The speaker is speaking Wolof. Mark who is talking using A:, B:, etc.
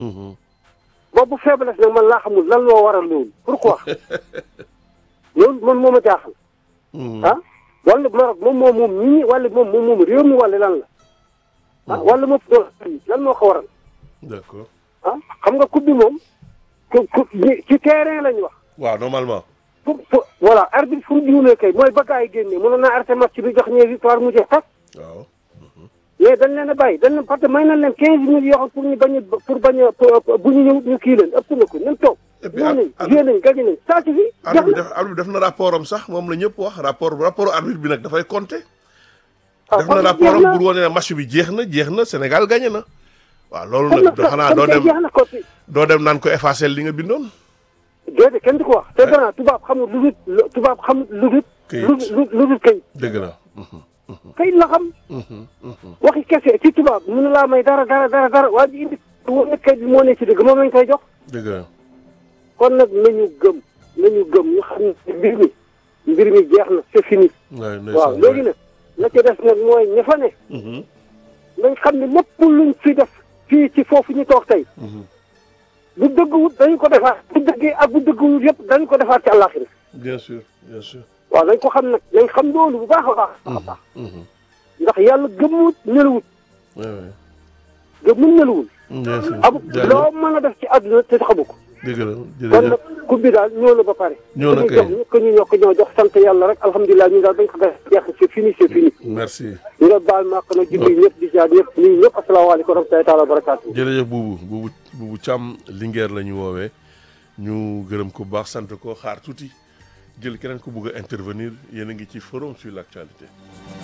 A: Mhm.
B: boobu faiblesse nag man laa xamul lan loo waral loolu pourquoi loolu man moo ma jaaxal
A: Mhm.
B: ah wala Maroc moom moom moom nit ñi wala moom moom moom réew mi wala lan la ah wala moom lan moo ko waral
A: d'accord
B: ah xam nga coupe bi moom ku ku ci terrain lañ wax
A: waaw normalement.
B: pour pour voilà arbitre fu mu juumee kay mooy ba gars yi génnee mënoon naa arrêté match bi jox ñee victoire mu jeex tas
A: waaw.
B: mais dañ leen a bàyyi dañ leen parce que may nañ leen quinze minutes yoo xam pour ñu bañ a pour bañ a pour- bu ñu ñëw ñu kii leen ëpp na ko nañ toog
A: Et puis,
B: ñëw
A: ar-
B: nañ
A: ar-
B: joué nañ gagné nañ ça suffit jeex
A: arbitre bi
B: na
A: def arbitre bi def na rapport am sax moom la ñëpp wax rapport rapport arbitre bi nag dafay compter.
B: ah
A: def na
B: kon
A: rapport
B: jeex
A: am
B: na.
A: pour wane ne match bi jeex na jeex na Sénégal gagné na. waaw loolu
B: kon
A: nag
B: nag
A: xanaa doo
B: kon kay
A: dem
B: jeex na ko si
A: doo dem naan ko effacer li nga bindoon.
B: déedéet kenn du ko wax te gannaaw tubaab xamul lu dul lu- tubaab xamul lu dul
A: Këyit.
B: lu lu lu dul kayit
A: dëgg la. Mhm.
B: kayit la xam
A: Mhm. Mhm.
B: waxi kese ci tubaab mënu laa may dara dara dara dara waa ji indi woon ne kayit bi moo ne ci dëgg moom lañ koy jox
A: dëgg la.
B: kon nag nañu gëm nañu gëm ñu xam ne mbir mi mbir mi jeex na c'est fini
A: waay
B: waaw léegi nag la ca des nag mooy ña fa ne
A: Mhm.
B: nañ xam ne lépp luñ fi def fii ci foofu ñu toog tey
A: Mhm.
B: bu dëgguwut dañu ko defaat bu dëggee ak bu dëgguwut yëpp dañu ko defaat ci àllaaxira
A: bien sûr bien sûr.
B: waaw nañ ko xam nag nañ xam loolu bu baax a baax a baax
A: Mhm.
B: ndax yàlla gëmmuwut nelawut
A: waay waay.
B: gëmmul nelawul
A: bien sûr.
B: amu
A: jaajëf
B: loo mën a def ci àdduna te xamu ko
A: dëgg la
B: kon
A: jërëjëf.
B: nag coupe bi daal ñëw na ba pare
A: ñëw na
B: ku ñu
A: kay.
B: jox ñu ko ñu ñoo ko ñoo jox sant yàlla rek alhamdulilah ñu daal dañ ko def jeex c'est fini c'est fini
A: merci.
B: ñu nga baal ma ak na julli ñëpp di jaar ñëpp nii ñëpp asalaamaaleykum wa rahmatullahi taala wa barakaatu
A: jërëjëf buubu buubu buubu Thiam Linguère la ñu woowee ñu gërëm ko bu baax sant ko xaar tuuti jël keneen ko bugg a intervenir yéen a ngi ci forum sur l'actualité